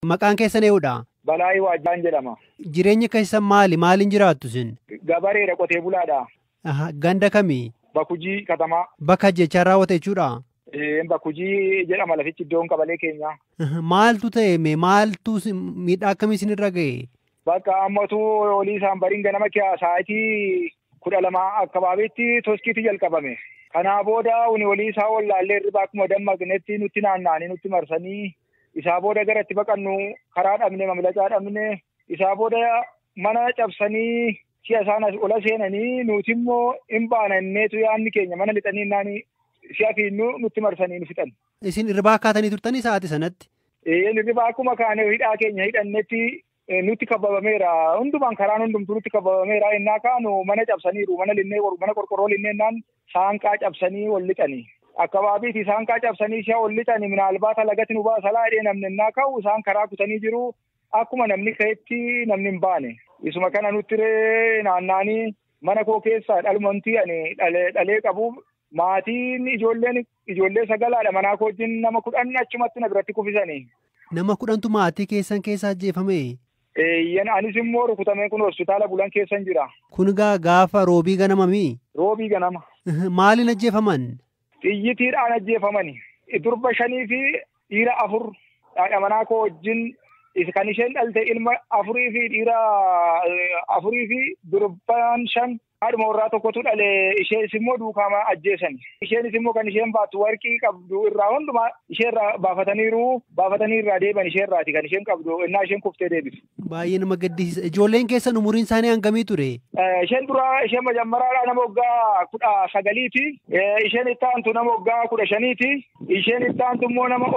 Maqaan keessan eenyudha? Balaayii Waajjaan jedhama. Jireenya keessan maali? Maaliin jiraattu isin? Gabareedha qotee bulaadha. Aha, Ganda kamii? Bakujii katamaa. Bakka jechaan raawwate jechuudha. Eh, Bakujii jedhama lafichi iddoon qabalee keenya. Aha, Maaltu ta'e mee maaltu si- miidhaa akkamii isinirra ga'e? Bakka ammatu olii isaan bariin ganama kiyaa sa'aatii kudha lama akkabaabitti toskiitti jalqabame. Kanaa booda uni olii isaa wallaallee irriba akkuma dammaqnetti nutti naanna'anii nutti marsanii isaa booda gara itti baqannu karaa dhabne mamlacaa dhabne isaa booda mana cabsanii si'a isaan as ola seenanii nuti immoo hin baananneetu yaadni keenya mana lixanii naani si'a fiinnu nutti marsanii nu fixan. Isin irraa akkaatanii turtanii sa'aatii sanatti? Ee irriba akkuma kaane hidhaa keenya hidhannetti eh, nutti kababameera. Hundumaan karaan hundumtuu nutti kababameera. Innaa kaanu mana cabsaniiru. Mana linnee mana qorqorroo linneennaan saanqaa cabsanii ol lixanii. Akkabaabiiti saanqaa cabsanii si'a ol lixanii minaalbaata lagati nu baasa laadhee namni innaa ka'u isaan karaa kutanii jiru. Akkuma namni ka'etti namni hin baane. Isuma kana nutti ree naannaanii mana koo keessaa dhalumatti ani dhalee dhalee qabu maatiin ijoolleen ijoollee sagalaadha manaa koo wajjin nama kudhan achumatti na biratti kufisanii. Nama kudhantu maatii keessan keessa ajjeefame. Eeyyan anis immoo rukutamee kun hospitaala bulan keessan jira. Kun gaa gaafa roobii ganamamii? Roobii ganama. Aha, Maaliin ajjeefaman? Xiyyitiidhaan ajjeefamani. Durba shanii fi dhiira afur haadha manaa koo wajjin is- kan isheen dhalte ilma afurii fi dhiira eh, afurii fi durbaan shan haadhuma warraa tokkotu dhale isheenis immoo duukaama ajjeesani. Isheenis immoo kan isheen baattu warqii qabdu irraa hundumaa isheerraa baafataniiru baafatanii irraa deeban isheerraati kan isheen qabdu innaa isheen kuftee deebitu. Baay'ee nama gaddisiisa. Ijoolleen keessan umuriin isaanii hangamii ture? Eh, isheen dura isheen majammaraadha nama waggaa kudha sagaliiti. Eh, isheen itti aantu nama waggaa kudha shaniiti. Isheen itti aantu immoo nama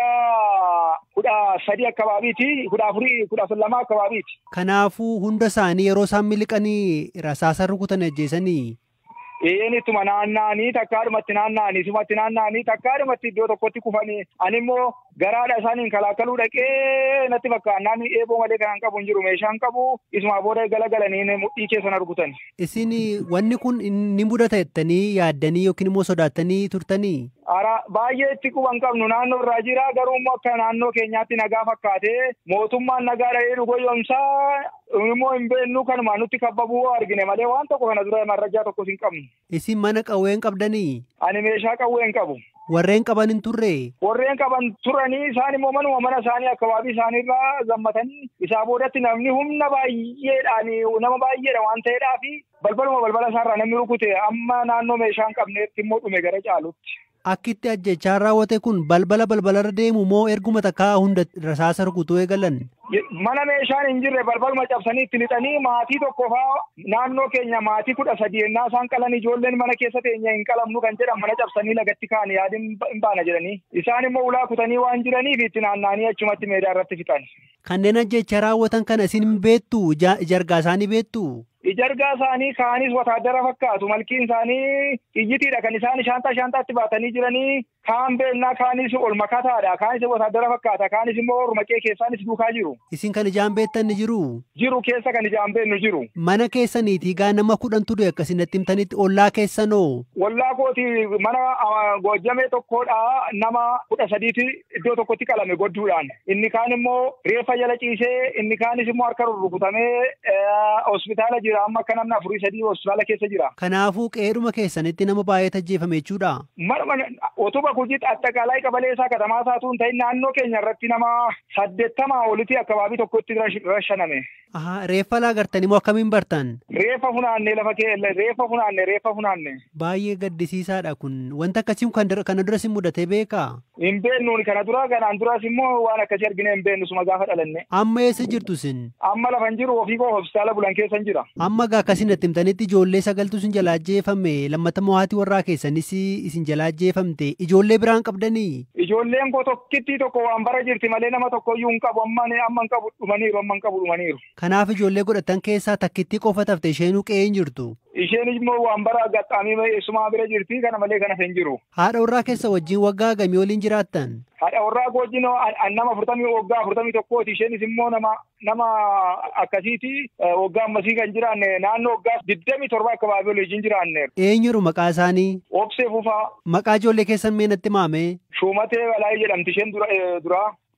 waggaa kudha sadi akkabaabiiti. Kudha afurii kudha lama akkabaabiiti. Kanaafuu hunda isaanii yeroo isaan miliqanii rasaasa rukutan ajjeesanii? Isheen ittuma naanna'anii takkaadhumatti naanna'anii isumatti naanna'anii takkaadhumatti iddoo tokkotti kufanii ani immoo garaadha isaaniin kalaakaluu dhaqee natti fakkaannaan eeboo malee kan qabu hin jiru meeshaan qabu isuma booda galagalanii mudhii keessa na rukutan. Isin wanni kun ni mudata jettanii yaaddanii yookiin immoo sodaattanii turtanii? Ara baay'ee itti quban qabnu naannoo irraa jira garuu immoo akka naannoo keenyaatti nagaa fakkaatee mootummaan nagaa dhahee nu goyyomsaa immoo hin beeknu kanuma nutti kabbabuu argine malee waan tokko kana dura marrajaa tokkos hin qabnu. Isin mana qawwee hin qabdanii? Ani meeshaa qawwee hin qabu. Warreen qaban hin turre? Warreen qaban turanii isaan immoo manuma mana isaanii akkabaabii isaaniirraa zammatanii isaa boodatti namni humna baay'eedhaan nama baay'eedha waan ta'eedhaafi balbaluma balbala isaarraa namni rukute amma naannoo meeshaa hin qabneetti immoo dhume gara caalutti. Akkitti ajjechaan raawwate kun balbala balbalarra deemu moo erguma takkaa hunda rasaasa rukutuu eegalan? Mana meeshaan hin jirre balbaluma cabsanii itti lixanii maatii tokko faa naannoo keenya maatii kudha sadii ennaa isaan qalan ijoolleen mana keessa teenya hin qalamnu kan jedhan mana cabsanii lagatti kaan yaadin hin baana jedhanii isaan immoo ulaa kutanii waan jiraniif itti naanna'anii achumatti meedaa irratti fixan. Kanneen ajjecha raawwatan kana isin hin beektu jargaa isaanii beektu? Ijargaa isaanii kaanis wataadara fakkaatu malkiin isaanii iyyitiidha kan isaan shaantaa shaantaatti baatanii jiranii kaan beennaa kaanis ol makataadha kaanis wataadara fakkaata kaanis immoo ormaqee keessaanis duukaa jiru. Isin kan ijaan beektan ni jiru? Jiru keessa kan ijaan beennu jiru. Mana keessaniitii gaa nama kudhantu du'e akkasitti himtanitti ollaa keessanoo? Ollaa kooti mana goojjamee tokkodha nama kudha sadiiti iddoo tokkotti qalame godduudhaan inni kaan immoo reeffa jala ciisee inni kaanis immoo harka rurrukutamee hospitaala jira amma akka namni afurii sadii hospitaala keessa jira. Kanaafuu qe'eedhuma keessanitti nama baay'ee ajjeefame jechuudha. Marma otuba kujitti attaqaalaa qabalee isaa katamaa isaatu hin ta'in naannoo keenya irratti nama saddeettamaa olitti akkabaabii tokkotti rashaname. Ahaa reeffa laa gartanii moo akkamiin bartan? Reeffa funaanne lafa kee reeffa funaanne reeffa funaanne. Baay'ee gaddisiisaadha kun wanta akkasii kana duras hin mudatee beekaa? Hin beennuun kana dura kanaan duras immoo waan akkasii argine hin beennu suma gaafa dhalanne. Amma eessa jirtu isin? Amma lafa hin jiru ofii koo hospitaala bulan keessa hin jira. Amma gaa akkasiin natti himtanitti ijoollee sagaltu isin jalaa ajjeefame lammata mo'aatii warraa keessanis isin jalaa ajjeefamte ijoollee biraan qabdanii? Ijoolleen koo tokkittii tokko waan bara jirti malee nama tokkoyyuu hin qabu amma amma hin qabu dhumaniiru amma hin qabu dhumaniiru. Kanaaf ijoollee godhatan keessaa takkittii qofa tafte isheenuu qe'ee hin jirtu. Isheen immoo waan bara gaxxaamii eessumaa bira jirti kana malee kana hin jiru. Haadha warraa keessa wajjin waggaa gamii waliin jiraattan? Haadha warraa wajjin nama afurtamii waggaa afurtamii tokkooti isheenis immoo nama nama akkasiiti waggaa ammasii kan jiraanne naannoo waggaa digdamii torba akkabaabii waliin jiraanne. Eenyuru maqaa isaanii? Obsee Fufaa. Maqaa ijoollee keessan mee natti maame? Shumatee Balaayii jedhamti isheen dura.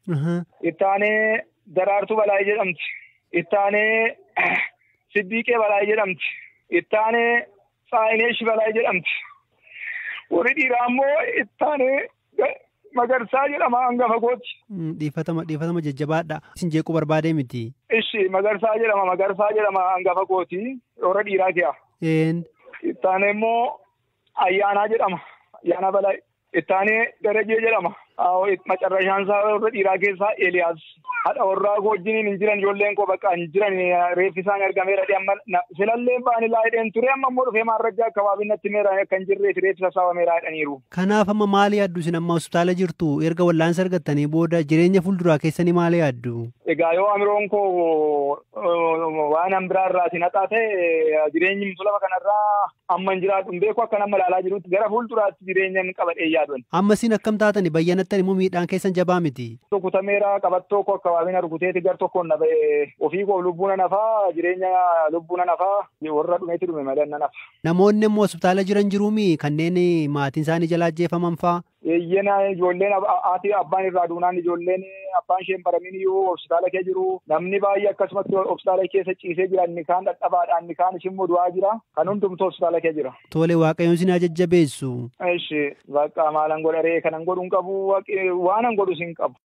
Ittaanee Daraartuu Balaayii jedhamti. Ittaanee Siddiiqee Balaayii jedhamti. Ittaanee Saayineesh Balaayii jedhamti. Warri dhiiraa immoo ittaanee Magarsaa jedhama hangafa gooti. Dhiifatama dhiifatama jajjabaadha. Isin jeequu barbaadee miti. Ishi Magarsaa jedhama Magarsaa jedhama hangafa gooti. Warra dhiiraa ki'a. Ittaanee immoo Ayyaanaa jedhama. Ayyaanaa Balaayii. Ittaanee Darajee jedhama. Macarrashaan isaa warra dhiiraa keessaa Eeliyaas. Haadha warraa wajjiniin hin jiran ijoolleen koo bakka hin jiran reeffi isaan argameera amma filallee ba'anii laayidheen ture amma immoo dhufee maarrajaa akkabaabin natti meera akka hin jirreef reeffi sassaabameera jedhaniiru. Kanaaf amma maali yaaddu isin amma hospitaala jirtu erga wallaansa argattanii booda jireenya fuulduraa keessanii maali yaaddu? Egaa yoo amiroon koo waan an biraa irraa si naxaa ta'e jireenyi lafa kanarraa amma hin jiraatu hin beeku akka nama ilaalaa jirutti gara fuulduraatti jireenya hin qabadhee yaaduun. Amma isin akkam taatani bayyanattan immoo miidhaan keessan jabaa miti. Rukutameera qabattoo koo akkabaabina rukuteeti gar tokkoon na ba'e ofii koo lubbuun nafaa jireenya lubbuun nafaa warra dhumeetti dhume malee na nafa. Namoonni immoo hospitaala jiran jiruumi kanneen maatiin isaanii jalaa ajjeefaman faa. Eeyyena ijoolleen haati abbaan irraa duunaan ijoolleen abbaan isheen baramin iyyuu hospitaala kee jiru namni baay'ee akkasumatti hospitaala keessa ciisee jira inni kaan dhadhabaadhaan inni kaan immoo du'aa jira kan hundumtuu hospitaala kee jira. Tole waaqayyoon isin jajjabeessu. Ishi bakka maalan godharee kanan godhu hin qabu waanan godhu sin qabu.